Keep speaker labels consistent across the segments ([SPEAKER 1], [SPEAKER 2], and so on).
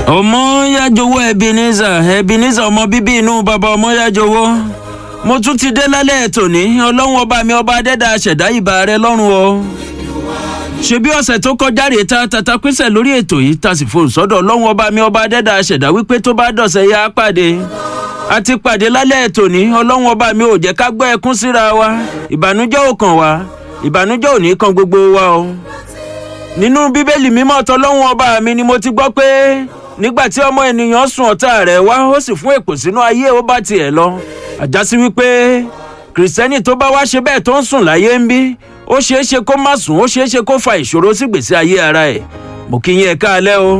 [SPEAKER 1] ọmọyájọwọ ebenezer ebenezer ọmọ bíbí inú bàbá ọmọyájọwọ mo tún ti dé lálẹ́ tòní ọlọ́run ọba mi ọba adẹ́dà ṣẹ̀dá ìbà rẹ lọ́rùn o ṣebí ọ̀sẹ̀ tó kọjá rèé ta tata pínṣẹ̀ lórí ètò yìí ta sì fohùn sọ́dọ̀ ọlọ́run ọba mi ọba adẹ́dà ṣẹ̀dá wípé tó bá dọ̀sẹ̀ yá á pàdé a ti pàdé lálẹ́ tòní ọlọ́run ọba mi ò jẹ́ ká gbọ́ ẹkún síra wa ìbànújẹ́ ò kàn wá ìbànújẹ́ ò ní kan gbogbo wa o nínú bíbélì mímọ́ tọlọ́run ọba mi ni mo ti gbọ́ pé nígbà tí ọmọ ènìyàn sùn ọ̀tá rẹ̀ wá ó sì fún èpò sínú ayé ó bá tiẹ̀ lọ àjásí wípé kìrìsìtẹ́nì tó bá wá ṣe bẹ́ẹ̀ tó ń sùn láyé ń bí ó ṣeé ṣe kó má sùn ó ṣeé ṣe kó fa ìṣòro sí gbèsè ayé ara ẹ̀ mo kí yín ẹ káalẹ́ o.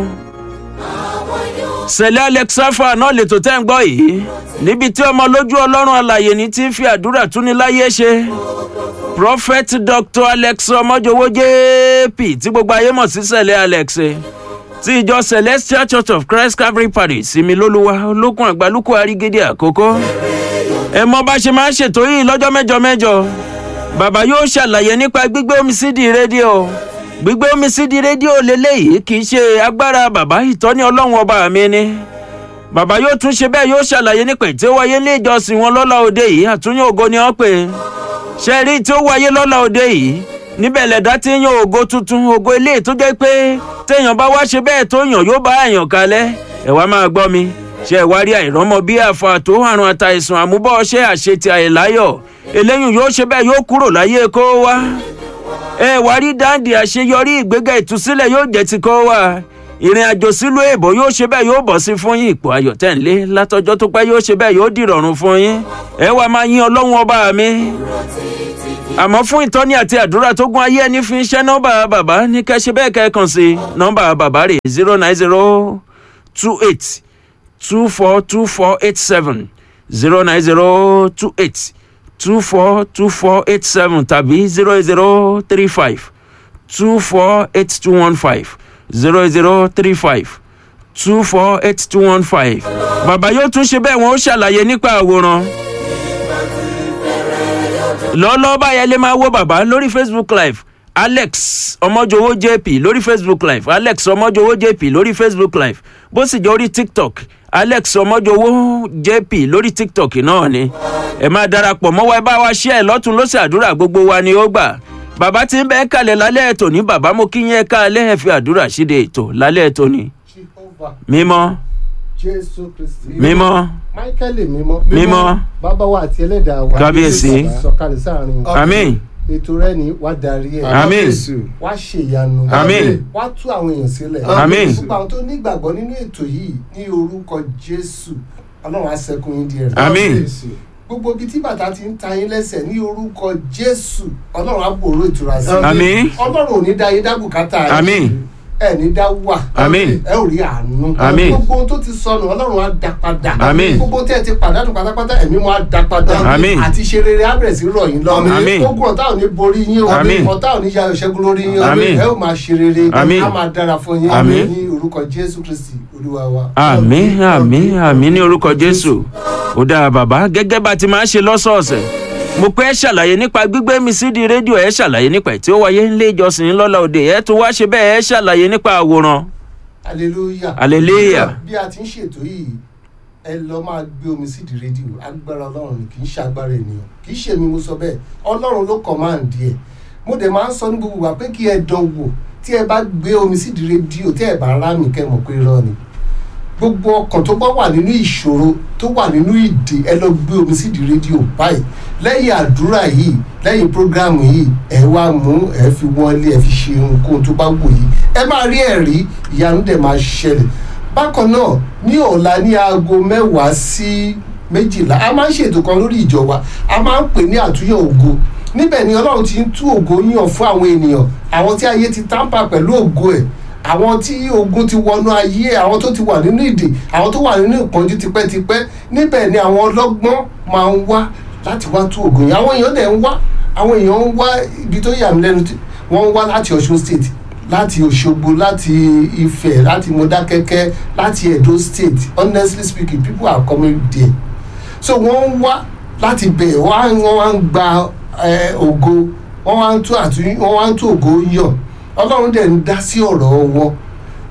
[SPEAKER 1] sẹ̀lẹ̀ alexafa náà lètò tẹ́ ń gbọ́ yìí níbi tí ọmọ lójú ọlọ́run alàyè ní ti ń fi àdúrà túni láyé ṣe prophet dr alex ọmọjọwọ jp tí gbogbo ayé mọ̀ sí sẹ̀lẹ̀ alex ti ìjọ celestial church of christ calvary parish sinmi lólúwa olókun àgbálùkù àrígídí àkókò ẹ mọ bá ṣe máa ń ṣètò yìí lọ́jọ́ mẹ́jọ mẹ́jọ bàbá yóò ṣàlàyé nípa gbígbé omi sídìí rédíò gbígbé omi sídìí rédíò lélẹ́yìí kì í ṣe agbára bàbá ìtọ́ni ọlọ́run ọba mi ni bàbá yóò tún ṣe bẹ́ẹ̀ yóò ṣàlàyé nípa tí ó wáyé ilé ìjọsìn wọn lọ́la òde yìí àtúnyẹ̀ ògo ni wọ́n pè é ṣe rí tí ó wáyé lọ́la òde yìí níbẹ̀ lẹ̀dá tí ń yan ògo tuntun ògo ilé tó jẹ́ pé téèyàn bá wá ṣe bẹ́ẹ̀ tó yàn yóò bá àyàn kalẹ̀ ẹ̀ wá máa gbọ́ mi ṣe ìwárí àìrọ́mọ bí àfa tó àrùn àtàìsàn àmúbọ̀ ṣe àṣetì àìláyọ̀ eléyìí yóò ṣe bẹ́ẹ̀ yóò kúrò láyé kó wá ẹ wá rí dáǹdì àṣeyọrí ìgbéga ìtúsílẹ̀ yóò jẹ́ ti kó wá ìrìn àjò sílùú èbó yóò ṣe bẹ́ẹ̀ yóò bọ̀ sí fún yín ipò ayọ̀ tẹ̀lé látọjọ́ tó pẹ́ yóò ṣe bẹ́ẹ̀ yóò dìrọ̀rùn fún yín ẹ wá máa yín ọlọ́run ọba mi àmọ́ fún ìtọ́ni àti àdúrà tó gún ayé ẹni fi ń ṣẹ́ nọ́mbà bàbá ní kẹ́ ṣe bẹ́ẹ̀ kẹ́ kàn sí nọ́mbà bàbá rè zero nine zero two eight two four two four eight seven zero nine zero two eight two four two four eight seven tàbí zero zero three five two four eight two one five zero zero three five two four eight two one five. bàbá yóò tún ṣe bẹ́ẹ̀ wọ́n ó ṣàlàyé nípa àwòrán. lọ́lọ́ báyẹn lè máa wo bàbá lórí facebook live alex ọmọjọwọ jp lórí facebook live alex ọmọjọwọ jp lórí facebook live bó sì jẹ́ orí tiktok alex ọmọjọwọ jp lórí tiktok náà ni ẹ máa darapọ̀ mọ́wọ́ ẹ bá wa ṣí ẹ lọ́tún lọ́sẹ̀ àdúrà gbogbo wa ni ó gbà bàbá tí ń bẹ́ẹ̀ kalẹ̀ lálẹ́ ètò ní bàbá mo kí yín ẹ káalẹ́ ẹ fi àdúrà ṣíde ètò lálẹ́ ètò ni
[SPEAKER 2] Jehovah,
[SPEAKER 1] mímọ́
[SPEAKER 2] Jésù Kristi.
[SPEAKER 1] mímọ́
[SPEAKER 2] Máíkẹ́lì mímọ́.
[SPEAKER 1] mímọ́
[SPEAKER 2] Bàbá wa àti ẹlẹ́dàá wa.
[SPEAKER 1] Kábíyèsí.
[SPEAKER 2] Sọ̀kalẹ̀ sáàrin.
[SPEAKER 1] àmín
[SPEAKER 2] Ètò rẹ ni wá darí ẹ̀.
[SPEAKER 1] àmín
[SPEAKER 2] Wá ṣe ìyanu.
[SPEAKER 1] Àmín.
[SPEAKER 2] Wá tú àwọn èèyàn sílẹ̀.
[SPEAKER 1] Àmín.
[SPEAKER 2] Gbogbo àwọn tó nígbàgbọ́ nínú ètò yìí ní orúkọ Jésù. Ọlọ́run á sẹ́kùn yín díẹ̀.
[SPEAKER 1] àmín
[SPEAKER 2] Gbogbo ibi tí bàtà ti ń ta yín lẹ́sẹ̀ ní orúkọ Jésù. Ọlọ́run á bòrò ìtura sí.
[SPEAKER 1] àmín
[SPEAKER 2] Ọlọ́run ò ní dá yín dá bùkátà yín.
[SPEAKER 1] àmín
[SPEAKER 2] ẹ ní dá wà.
[SPEAKER 1] Àmín.
[SPEAKER 2] ẹ ò rí àánú.
[SPEAKER 1] Àmín.
[SPEAKER 2] gbogbo ohun tó ti sọnù ọlọ́run á dá padà.
[SPEAKER 1] Àmín.
[SPEAKER 2] gbogbo tẹ́ ẹ ti pàdánù pátápátá ẹ̀mí wọn á dá padà.
[SPEAKER 1] Àmín.
[SPEAKER 2] àti ṣe rere á bẹ̀rẹ̀ sí rọ̀ yín lọ.
[SPEAKER 1] Àmín.
[SPEAKER 2] ogun ọ̀tá ò ní borí yín o.
[SPEAKER 1] Àmín.
[SPEAKER 2] ọ̀tá ò ní ya ìṣẹ́gun lórí yín o.
[SPEAKER 1] Àmín.
[SPEAKER 2] ẹ ò máa ṣe rere.
[SPEAKER 1] Àmín.
[SPEAKER 2] á máa dára fún yín.
[SPEAKER 1] Àmín.
[SPEAKER 2] ní orúkọ jésù kristi olúwa wa.
[SPEAKER 1] àmín àmín àmín ní orúkọ jésù ó dáa bàbá gẹ́gẹ́ bá ti máa ń ṣe lọ́sọ̀ọ̀sẹ̀ mo pẹ́ ṣàlàyé nípa gbígbé mi sí di rédíò ẹ̀ ṣàlàyé nípa ẹ̀ tí ó wáyé nílé ìjọsìn lọ́la òde ẹ̀ tó wá ṣe bẹ́ẹ̀ ẹ̀ ṣàlàyé nípa àwòrán
[SPEAKER 2] hallelujah.
[SPEAKER 1] Hallelujah.
[SPEAKER 2] bí a ti ń ṣètò yìí ẹ lọ máa gbé omi sí di rédíò agbára ọlọ́run ni kì í ṣe agbára ènìyàn kì í ṣe mi mo sọ bẹ́ẹ̀ ọlọ́run ló kọ̀máǹdì ẹ̀ mo dẹ̀ máa ń sọ ní gbogbo wa pé kí ẹ dán wò tí ẹ bá gbé omi sí di rédíò tí ẹ bá rá mi kẹ́ mọ̀ pé irọ́ ni gbogbo ọkàn tó bá wà nínú ìṣòro tó wà nínú ìdè ẹ lọ gbé omi sí di rédíò báyìí lẹ́yìn àdúrà yìí lẹ́yìn prógráàmù yìí ẹ wá mú ẹ fi wọlé ẹ fi ṣe ohunkóhun tó bá wù yìí ẹ máa rí ẹ̀rí ìyanu dẹ̀ máa ṣẹlẹ̀ bákan náà ní ọ̀la ní aago mẹ́wàá sí méjìlá a máa ń ṣètò kan lórí ìjọ wa a máa ń pè ní àtúnyẹ̀ ògo níbẹ̀ ni ọlọ́run ti ń tú ògo yàn fún àwọn ènìyàn àwọn tí ayé ti tampa pẹ̀lú ògo ẹ̀ àwọn tí ogun ti wọnú ayé ẹ̀ àwọn tó ti wà nínú ìdè àwọn tó wà nínú ìpọ́njú tipẹ́tipẹ́ níbẹ̀ ni àwọn ọlọ́gbọ́n máa ń wá láti wá tú ògo yẹn àwọn èèyàn dẹ̀ ń wá àwọn èèyàn ń wá ibi tó yà mí lẹ́nu tí- wọ́n ń wá láti ọ̀ṣun state láti òṣogbo láti ifẹ̀ láti mọdákẹ́kẹ́ láti edo state honestly speaking people are coming there so wọ́n ń wá láti bẹ̀ wọ́n á- wọ́n wá ń gba eh, ògo wọ́n wá ń tú àtúnyí wọ́n wá ń tú ògo yàn ọlọ́run dẹ̀ ń dá sí ọ̀rọ̀ wọn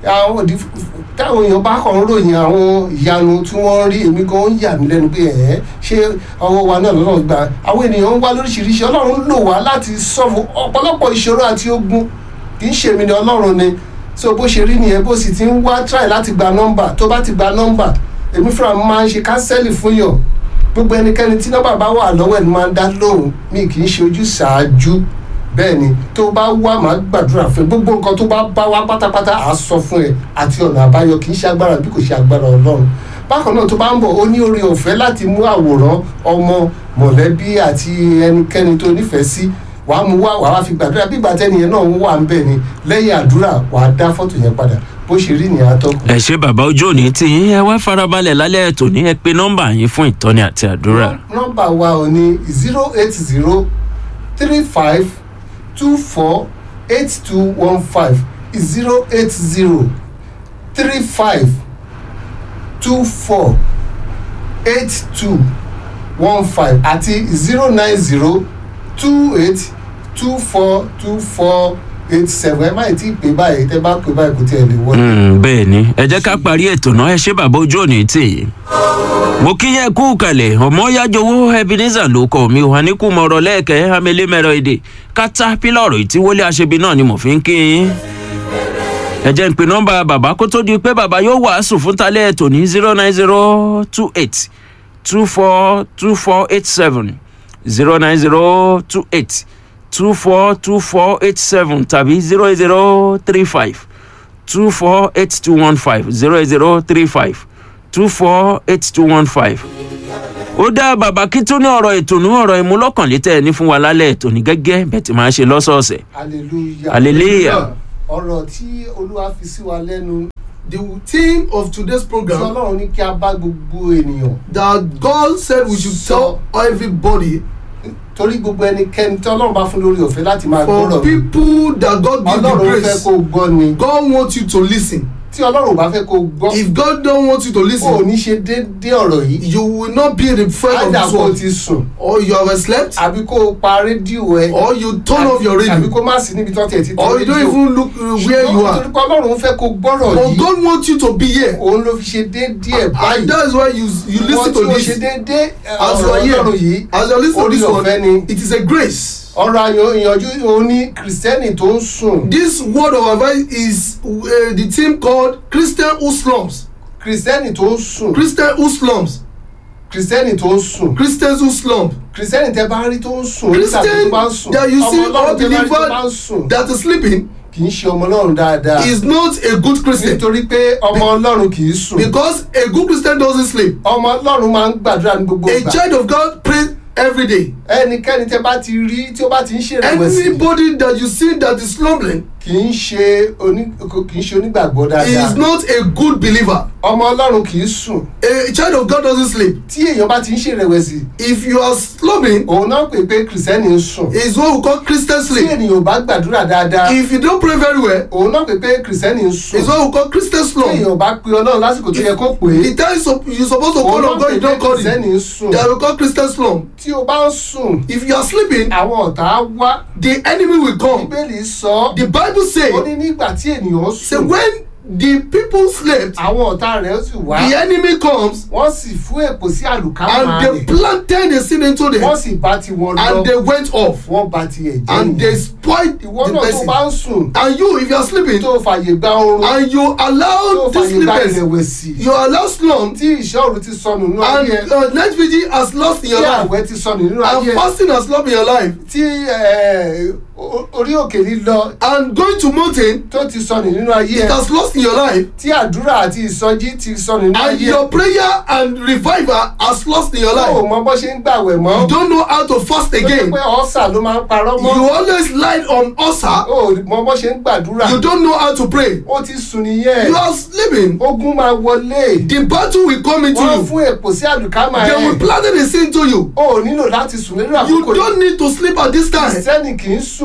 [SPEAKER 2] àwọn òdì táwọn èèyàn bá kàn ń ròyìn àwọn ìyanu tí wọ́n rí èmi gan ń yà mí lẹ́nu pé ẹ̀ ṣé ọwọ́ wa náà lọ́nà gbà àwọn ènìyàn ń wá lóríṣiríṣi ọlọ́run lò wá láti sọ́ọ̀fù ọ̀pọ̀lọpọ̀ ìṣòro àti ogun kì í ṣe èmi ni ọlọ́run ni so bó ṣe rí nìyẹn bó sì ti ń wá try láti gba nọ́mbà tó bá ti gba nọ́mbà èmi fúnra mi máa ń ṣe kánsẹ́lì fún yàn gbogbo ẹnikẹ́ni tí nọ́mbà bá wà lọ́wọ́ ẹ̀ ni máa ń dá lóhùn mi kì í ṣe ojú ṣáájú bẹ́ẹ̀ ni tó bá wá máa gbàdúrà fún ẹ gbogbo nǹkan tó bá bá wá pátápátá à á sọ fún ẹ àti ọ̀nà àbáyọ kì í ṣe agbára bí kò ṣe agbára ọlọ́run bákan náà tó bá ń bọ̀ ó ní oore ọ̀fẹ́ láti mú àwòrán ọmọ mọ̀lẹ́bí àti ẹnikẹ́ni tó nífẹ̀ẹ́ sí wàá mú wá wàá fi gbàdúrà bí gbàtẹ́niyẹn náà ń wà ń bẹ̀ ni lẹ́yìn àdúrà wàá dá fọ́tò yẹn padà bó ṣe rí nìyẹn atọ́kùn.
[SPEAKER 1] ẹ ṣe bàbá ojú òní tí yín ẹ wá farabalẹ̀ lálẹ́ ètò ní ẹ pé nọ́mbà yín fún ìtọ́ni àti àdúrà.
[SPEAKER 2] nọ́mbà wa ò ní zero eight zero three five two four eight two one five zero eight zero three five two four eight two one five àti zero nine zero two eight two four two four eight seven ẹ má tí ì pè báyìí tẹ bá pè báyìí kò tiẹ̀ lè wọlé.
[SPEAKER 1] Mm, bẹ́ẹ̀ ni ẹ jẹ́ ká parí ètò náà ẹ ṣe bàbá ojú òní tì í. mo kí yẹn kú kalẹ̀ ọmọ yájọwọ́ ebenezer ló kọ́ mi wà ní kú mọ̀rọ̀ lẹ́ẹ̀kẹ́ amẹ́lẹ́mẹ́rọ èdè kátà pílọ̀rù ìtíwọlé aṣebi náà ni mo fi ń kí yín. ẹ jẹ́ ń pe nọ́mbà bàbá kó tó di pé bàbá yóò wàásù fún talẹ́ ètò ní zero nine zero two eight two four two four eight seven zero nine zero two eight two four two four eight seven tàbí zero zero three five two four eight two one five zero zero three five two four eight two one five. ó dá bàbá kí tún ní ọ̀rọ̀ ìtùnú ọ̀rọ̀ ìmúlọ́kànlétẹ̀ ní fún wa lálẹ́ ètò ní gẹ́gẹ́ bẹ́ẹ̀ tí máa ń ṣe lọ́sọ̀ọ̀sẹ̀.
[SPEAKER 2] hallelujah.
[SPEAKER 1] Hallelujah.
[SPEAKER 2] ọ̀rọ̀ tí olúwa fi sí wa lẹ́nu
[SPEAKER 3] The theme of today's
[SPEAKER 2] tí
[SPEAKER 3] program
[SPEAKER 2] ọlọ́run ní kí a bá gbogbo ènìyàn
[SPEAKER 3] that God said we should tell everybody
[SPEAKER 2] torí gbogbo ẹnikẹ́ni tí ọlọ́run bá fún lórí ọ̀fẹ́ láti máa
[SPEAKER 3] for
[SPEAKER 2] gbọ́rọ̀
[SPEAKER 3] people that God give the
[SPEAKER 2] ọlọ́run fẹ́
[SPEAKER 3] grace
[SPEAKER 2] kó o gbọ́ ni
[SPEAKER 3] God wants you to listen
[SPEAKER 2] tí ọlọ́run ò bá fẹ́ kó o gbọ́
[SPEAKER 3] if God don't want you to
[SPEAKER 2] kó o
[SPEAKER 3] listen
[SPEAKER 2] ní ṣe déédéé ọ̀rọ̀ yìí
[SPEAKER 3] you will not be the friend of
[SPEAKER 2] ádà
[SPEAKER 3] this
[SPEAKER 2] kó o
[SPEAKER 3] world
[SPEAKER 2] ti sùn
[SPEAKER 3] or you have slept
[SPEAKER 2] àbí kó o pa rédíò ẹ
[SPEAKER 3] or you turn off your
[SPEAKER 2] àbí
[SPEAKER 3] radio
[SPEAKER 2] kó má sí níbi tó tiẹ̀ ti tẹ
[SPEAKER 3] or you don't
[SPEAKER 2] rédíò
[SPEAKER 3] even look uh, where you
[SPEAKER 2] ṣùgbọ́n
[SPEAKER 3] are
[SPEAKER 2] torí pé ọlọ́run fẹ́ kó o gbọ́rọ̀
[SPEAKER 3] but
[SPEAKER 2] yìí
[SPEAKER 3] God wants you to be here
[SPEAKER 2] òun ló fi ṣe déédéé
[SPEAKER 3] and
[SPEAKER 2] báyìí
[SPEAKER 3] that is why you you listen to
[SPEAKER 2] wọ́n tí ó ṣe
[SPEAKER 3] this
[SPEAKER 2] déédéé
[SPEAKER 3] as you
[SPEAKER 2] ọ̀rọ̀
[SPEAKER 3] are
[SPEAKER 2] ọlọ́run
[SPEAKER 3] here
[SPEAKER 2] yìí
[SPEAKER 3] as you are listening to
[SPEAKER 2] orí
[SPEAKER 3] this
[SPEAKER 2] ọ̀fẹ́
[SPEAKER 3] one
[SPEAKER 2] ni
[SPEAKER 3] it is a grace.
[SPEAKER 2] ọ̀rọ̀ ayọ̀ ìyànjú òní kìrìsìtẹ́nì tó ń sùn
[SPEAKER 3] This word of advice is uh, the team called Christian who slums.
[SPEAKER 2] kìrìsìtẹ́nì tó ń sùn
[SPEAKER 3] Christian who slums.
[SPEAKER 2] kìrìsìtẹ́nì tó ń sùn
[SPEAKER 3] Christians who slump.
[SPEAKER 2] kìrìsìtẹ́nì tẹ bá rí tó ń sùn nígbà tó bá ń sùn
[SPEAKER 3] that you see
[SPEAKER 2] ọmọ ọlọ́run tẹ bá rí tó bá ń
[SPEAKER 3] unbeliever
[SPEAKER 2] sùn
[SPEAKER 3] that is sleeping
[SPEAKER 2] kì í ṣe ọmọ ọlọ́run dáadáa
[SPEAKER 3] is not a good Christian
[SPEAKER 2] nítorí pé ọmọ ọlọ́run kì í sùn
[SPEAKER 3] because a good Christian doesn't sleep.
[SPEAKER 2] ọmọ ọlọ́run máa ń gbàdúrà ní gbogbo
[SPEAKER 3] A
[SPEAKER 2] ìgbà
[SPEAKER 3] child of God prays every day.
[SPEAKER 2] ẹnikẹ́ni tẹ bá ti rí tí ó bá ti ń ṣèrèwẹ̀sì
[SPEAKER 3] Anybody that you see that is slumbering
[SPEAKER 2] kì í ṣe oní kì í ṣe onígbàgbọ́ dáadáa
[SPEAKER 3] is not a good believer.
[SPEAKER 2] ọmọ ọlọ́run kì í sùn
[SPEAKER 3] A child of God doesn't sleep.
[SPEAKER 2] tí èèyàn bá ti ń ṣèrèwẹ̀sì
[SPEAKER 3] If you are slumbering,
[SPEAKER 2] òun náà pè pé kìrìsìtẹ́nì ń sùn
[SPEAKER 3] is what we call Christian
[SPEAKER 2] tí
[SPEAKER 3] sleep.
[SPEAKER 2] ènìyàn ò bá gbàdúrà dáadáa
[SPEAKER 3] If you don't pray very well,
[SPEAKER 2] òun náà pè pé kìrìsìtẹ́nì ń sùn
[SPEAKER 3] is what we call Christian
[SPEAKER 2] tí
[SPEAKER 3] slump.
[SPEAKER 2] èèyàn ò bá pe ọlọ́run lásìkò tó yẹ kó pè é
[SPEAKER 3] the time so you suppose to
[SPEAKER 2] òun
[SPEAKER 3] call on
[SPEAKER 2] náà
[SPEAKER 3] God
[SPEAKER 2] pè
[SPEAKER 3] you
[SPEAKER 2] pé
[SPEAKER 3] don call
[SPEAKER 2] kìrìsìtẹ́nì
[SPEAKER 3] him
[SPEAKER 2] ń sùn
[SPEAKER 3] they will call Christian slump
[SPEAKER 2] tí o bá ń sùn
[SPEAKER 3] if you are sleeping
[SPEAKER 2] àwọn ọ̀tá á wá
[SPEAKER 3] the enemy will come
[SPEAKER 2] bíbélì sọ
[SPEAKER 3] the bible
[SPEAKER 2] ó
[SPEAKER 3] say
[SPEAKER 2] ní nígbà tí ènìyàn
[SPEAKER 3] say
[SPEAKER 2] sùn
[SPEAKER 3] when the people slept
[SPEAKER 2] àwọn ọ̀tá rẹ̀ sì wá
[SPEAKER 3] the enemy comes
[SPEAKER 2] wọ́n sì fún èpò sí àlùkámà
[SPEAKER 3] and they
[SPEAKER 2] rẹ̀
[SPEAKER 3] planted the sin into them
[SPEAKER 2] wọ́n sì bá ti wọn lọ
[SPEAKER 3] and they went off
[SPEAKER 2] wọ́n bá tiẹ̀ jẹ́
[SPEAKER 3] and they
[SPEAKER 2] nìyẹn.
[SPEAKER 3] spoiled
[SPEAKER 2] ìwọ
[SPEAKER 3] the
[SPEAKER 2] náà tó
[SPEAKER 3] person
[SPEAKER 2] bá ń sùn
[SPEAKER 3] and you if you are sleeping
[SPEAKER 2] tó fàyè gba oorun
[SPEAKER 3] and you
[SPEAKER 2] tó
[SPEAKER 3] allow this
[SPEAKER 2] fàyè gba
[SPEAKER 3] sleepers
[SPEAKER 2] ìrẹ̀wẹ̀sì
[SPEAKER 3] you allow slump
[SPEAKER 2] tí ìṣọ́rù ti sọnù nínú
[SPEAKER 3] and
[SPEAKER 2] ayé ẹ
[SPEAKER 3] uh, night vigil has lost in
[SPEAKER 2] tí
[SPEAKER 3] your life
[SPEAKER 2] àwẹ̀ ti sọnù nínú
[SPEAKER 3] and
[SPEAKER 2] ayé ẹ
[SPEAKER 3] fasting has lost in your life
[SPEAKER 2] tí eh, o- orí òkè lílọ
[SPEAKER 3] and going to mountain
[SPEAKER 2] tó ti sọnù nínú ayé
[SPEAKER 3] it
[SPEAKER 2] ẹ
[SPEAKER 3] has lost in your life
[SPEAKER 2] tí àdúrà àti ìsọjí ti sọnù nínú
[SPEAKER 3] and
[SPEAKER 2] ayé ẹ
[SPEAKER 3] your prayer and revival has lost in your
[SPEAKER 2] tó o
[SPEAKER 3] life
[SPEAKER 2] mọ bó ṣe ń gbàwẹ̀ mọ́
[SPEAKER 3] you don't know how to fast
[SPEAKER 2] tó jẹ́
[SPEAKER 3] again
[SPEAKER 2] pé ọ̀sà ló máa ń parọ́ mọ́
[SPEAKER 3] you always lie on ulcer
[SPEAKER 2] o mọ bó ṣe ń gbàdúrà
[SPEAKER 3] you don't know how to pray
[SPEAKER 2] ó ti sùn nìyẹn
[SPEAKER 3] you are sleeping
[SPEAKER 2] ogun máa wọlé
[SPEAKER 3] the battle will come into
[SPEAKER 2] wọ́n
[SPEAKER 3] you
[SPEAKER 2] fún èpò sí àlùkámà
[SPEAKER 3] they will
[SPEAKER 2] ẹ
[SPEAKER 3] plant the sin to you
[SPEAKER 2] o ò nílò láti sùn nínú
[SPEAKER 3] you
[SPEAKER 2] àkókò
[SPEAKER 3] don't need to sleep at this time
[SPEAKER 2] kìrìsìtẹ́nì kì í sùn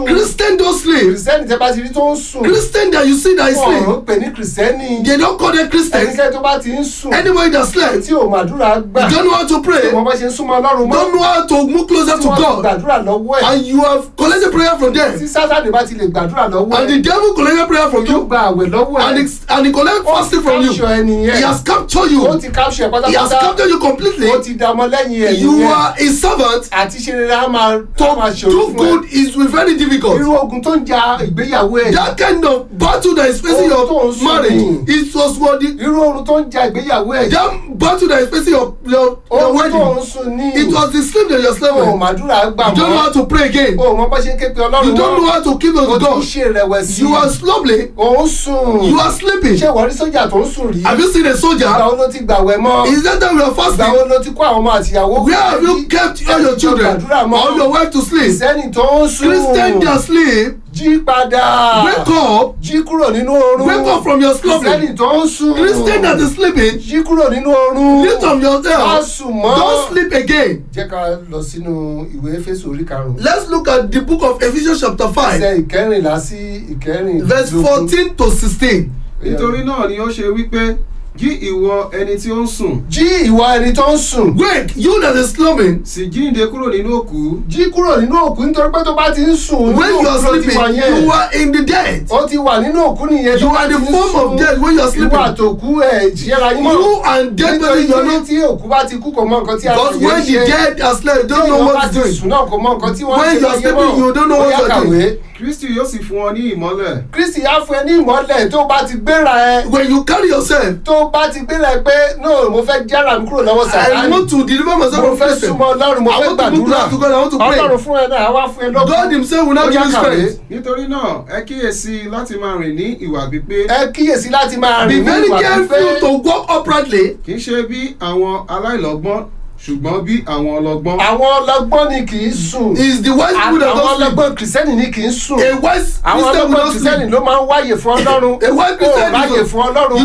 [SPEAKER 2] sùn
[SPEAKER 3] Christian don't sleep.
[SPEAKER 2] kìrìsìtẹ́nì tẹ́ bá ti rí tó ń sùn
[SPEAKER 3] Christian that you see that is
[SPEAKER 2] wọn ò
[SPEAKER 3] sleep,
[SPEAKER 2] pè ní kìrìsìtẹ́nì
[SPEAKER 3] they don't call them Christians.
[SPEAKER 2] ẹnikẹ́ni tó bá ti ń sùn
[SPEAKER 3] Anybody that slept,
[SPEAKER 2] tí ò màdúrà gbà
[SPEAKER 3] don't know how to pray,
[SPEAKER 2] tí wọ́n bá ṣe ń súnmọ́ ọlọ́run mọ́
[SPEAKER 3] don't know how to move closer
[SPEAKER 2] tí
[SPEAKER 3] to
[SPEAKER 2] wọ́n ti
[SPEAKER 3] God,
[SPEAKER 2] gbàdúrà lọ́wọ́ ẹ̀
[SPEAKER 3] and you have collected prayer from
[SPEAKER 2] tí
[SPEAKER 3] them,
[SPEAKER 2] sátani bá ti lè gbàdúrà lọ́wọ́
[SPEAKER 3] and the
[SPEAKER 2] ẹ̀
[SPEAKER 3] devil collected prayer from
[SPEAKER 2] yóò
[SPEAKER 3] you,
[SPEAKER 2] gba àwẹ̀ lọ́wọ́
[SPEAKER 3] and
[SPEAKER 2] ẹ̀
[SPEAKER 3] he, and he collect
[SPEAKER 2] ó ti
[SPEAKER 3] fasting from you.
[SPEAKER 2] capture ẹni
[SPEAKER 3] He
[SPEAKER 2] yẹn
[SPEAKER 3] has captured
[SPEAKER 2] ó
[SPEAKER 3] you.
[SPEAKER 2] ti capture ẹ̀
[SPEAKER 3] He has
[SPEAKER 2] pátápátá
[SPEAKER 3] captured you completely.
[SPEAKER 2] ó ti dá ọmọ lẹ́yìn ẹ̀
[SPEAKER 3] You
[SPEAKER 2] nìyẹn
[SPEAKER 3] are a servant.
[SPEAKER 2] àti ṣe rere á máa á máa
[SPEAKER 3] To
[SPEAKER 2] ṣòro
[SPEAKER 3] do
[SPEAKER 2] fún ẹ
[SPEAKER 3] good is very difficult.
[SPEAKER 2] irú ogun tó ń ja ìgbéyàwó ẹ̀
[SPEAKER 3] That kind of battle that is facing
[SPEAKER 2] Oh, tó
[SPEAKER 3] your
[SPEAKER 2] ń sùn
[SPEAKER 3] marriage,
[SPEAKER 2] ni.
[SPEAKER 3] it was what the,
[SPEAKER 2] irú oorun tó ń ja ìgbéyàwó ẹ̀
[SPEAKER 3] that battle that is facing your your, your
[SPEAKER 2] oorun tó ń
[SPEAKER 3] wedding.
[SPEAKER 2] sùn ní
[SPEAKER 3] It was the sleep that you're
[SPEAKER 2] o
[SPEAKER 3] sleeping.
[SPEAKER 2] màdúrà gbà
[SPEAKER 3] You don't know
[SPEAKER 2] mọ́
[SPEAKER 3] how to pray again.
[SPEAKER 2] o mọ bá ṣe ń ké pe
[SPEAKER 3] You
[SPEAKER 2] ọlọ́run
[SPEAKER 3] don't know
[SPEAKER 2] mọ́
[SPEAKER 3] how to keep
[SPEAKER 2] o
[SPEAKER 3] on
[SPEAKER 2] ti ń
[SPEAKER 3] God.
[SPEAKER 2] ṣe ìrẹ̀wẹ̀sì
[SPEAKER 3] You are slowly.
[SPEAKER 2] o ń sùn
[SPEAKER 3] You are sleeping.
[SPEAKER 2] ṣé ìwọ rí sójà tó ń sùn rí
[SPEAKER 3] Have you seen a
[SPEAKER 2] ìgbà
[SPEAKER 3] soldier?
[SPEAKER 2] wo ló ti gbàwẹ̀ mọ́
[SPEAKER 3] Is that time you are
[SPEAKER 2] ìgbà wo
[SPEAKER 3] fasting?
[SPEAKER 2] ló ti kó àwọn ọmọ àtìyàwó
[SPEAKER 3] Where have you kept all your children
[SPEAKER 2] gbàdúrà mọ́
[SPEAKER 3] or your wife to sleep?
[SPEAKER 2] ìsẹ́ni tó ń sùn
[SPEAKER 3] Christian they are asleep.
[SPEAKER 2] jí padà
[SPEAKER 3] Wake up.
[SPEAKER 2] jí kúrò nínú oorun
[SPEAKER 3] Wake up from your slumbering.
[SPEAKER 2] ìsẹ́ni tó ń sùn
[SPEAKER 3] Christian that is sleeping.
[SPEAKER 2] jí kúrò nínú oorun
[SPEAKER 3] Lift up
[SPEAKER 2] má
[SPEAKER 3] yourself.
[SPEAKER 2] sùn mọ́
[SPEAKER 3] Don't sleep again.
[SPEAKER 2] jẹ́ ká lọ sínú ìwé Éfésù orí karùn-ún
[SPEAKER 3] Let's look at the book of Ephesians chapter
[SPEAKER 2] ẹsẹ̀
[SPEAKER 3] five,
[SPEAKER 2] ìkẹrìnlá sí ìkẹrìnlá
[SPEAKER 3] verse fourteen to sixteen.
[SPEAKER 4] nítorí náà ni ó ṣe wípé jí ìwọ ẹni tí ó ń sùn
[SPEAKER 2] jí ìwọ ẹni tó ń sùn
[SPEAKER 3] Wake, you that is slumbering.
[SPEAKER 4] sì jíǹde kúrò nínú òkú
[SPEAKER 2] jí kúrò nínú òkú nítorí pé tó bá ti ń sùn
[SPEAKER 3] When
[SPEAKER 2] nínú
[SPEAKER 3] you are
[SPEAKER 2] òkú ló ti
[SPEAKER 3] sleeping,
[SPEAKER 2] wà yẹn
[SPEAKER 3] you are in the dead.
[SPEAKER 2] ó ti wà nínú òkú nìyẹn
[SPEAKER 3] You
[SPEAKER 2] tó bá
[SPEAKER 3] are
[SPEAKER 2] ti
[SPEAKER 3] the
[SPEAKER 2] ń
[SPEAKER 3] form of
[SPEAKER 2] sùn
[SPEAKER 3] death when you are
[SPEAKER 2] ìwọ
[SPEAKER 3] sleeping.
[SPEAKER 2] àtòkú ẹ̀ ìṣẹ́ra yín mọ́
[SPEAKER 3] You and dead
[SPEAKER 2] nítorí
[SPEAKER 3] body, you are
[SPEAKER 2] tí
[SPEAKER 3] not.
[SPEAKER 2] tí òkú bá ti kú kò mọ nǹkan tí a
[SPEAKER 3] Because when the dead are slept, they don't know what
[SPEAKER 2] ti
[SPEAKER 3] to do.
[SPEAKER 2] sùn náà kò mọ nǹkan tí wọ́n
[SPEAKER 3] When
[SPEAKER 2] ń
[SPEAKER 3] you
[SPEAKER 2] ṣe
[SPEAKER 3] are
[SPEAKER 2] láyé
[SPEAKER 3] sleeping, you don't know
[SPEAKER 2] mọ́
[SPEAKER 3] what
[SPEAKER 2] Ó yá
[SPEAKER 3] you are doing.
[SPEAKER 2] kàwé
[SPEAKER 4] kristi yóò sì fún ọ ní ìmọ́lẹ̀
[SPEAKER 2] kristi á fún ẹ ní ìmọ́lẹ̀ tó bá ti gbéra ẹ
[SPEAKER 3] When you carry yourself,
[SPEAKER 2] tó bá ti gbéra ẹ pé no mo fẹ́ jára mi kúrò lọ́wọ́
[SPEAKER 3] I
[SPEAKER 2] sàtáni
[SPEAKER 3] want to deliver myself
[SPEAKER 2] mo
[SPEAKER 3] from
[SPEAKER 2] fẹ́
[SPEAKER 3] Christian.
[SPEAKER 2] súnmọ́ ọlọ́run mo
[SPEAKER 3] I
[SPEAKER 2] fẹ́
[SPEAKER 3] want to move
[SPEAKER 2] gbàdúrà
[SPEAKER 3] closer to God. I want to
[SPEAKER 2] ọlọ́run
[SPEAKER 3] pray.
[SPEAKER 2] fún ẹ náà á wá fún ẹ lọ́kàn
[SPEAKER 3] God Himself will not
[SPEAKER 2] Ó
[SPEAKER 3] give
[SPEAKER 2] yá
[SPEAKER 3] you
[SPEAKER 2] kàwé.
[SPEAKER 3] strength.
[SPEAKER 4] nítorí náà ẹ kíyèsí láti máa rìn ní ìwà pípé
[SPEAKER 2] ẹ kíyèsí láti máa
[SPEAKER 3] Be
[SPEAKER 2] rìn ní
[SPEAKER 3] very
[SPEAKER 2] ìwà
[SPEAKER 3] careful
[SPEAKER 2] pípé
[SPEAKER 3] to walk uprightly.
[SPEAKER 4] kì í ṣe bí àwọn aláìlọ́gbọ́n ṣùgbọ́n bí àwọn ọlọ́gbọ́n
[SPEAKER 2] àwọn ọlọ́gbọ́n ni kì í sùn
[SPEAKER 3] Is the wise people that
[SPEAKER 2] àwọn
[SPEAKER 3] don't sleep.
[SPEAKER 2] ọlọ́gbọ́n kìrìsìtẹ́nì ni kì í sùn
[SPEAKER 3] A wise
[SPEAKER 2] àwọn
[SPEAKER 3] Christian will
[SPEAKER 2] ọlọ́gbọ́n
[SPEAKER 3] not
[SPEAKER 2] kìrìsìtẹ́nì
[SPEAKER 3] sleep.
[SPEAKER 2] ló máa ń wáyè fún ọlọ́run
[SPEAKER 3] A wise
[SPEAKER 2] ó
[SPEAKER 3] Christian
[SPEAKER 2] ráyè
[SPEAKER 3] is
[SPEAKER 2] fún ọlọ́run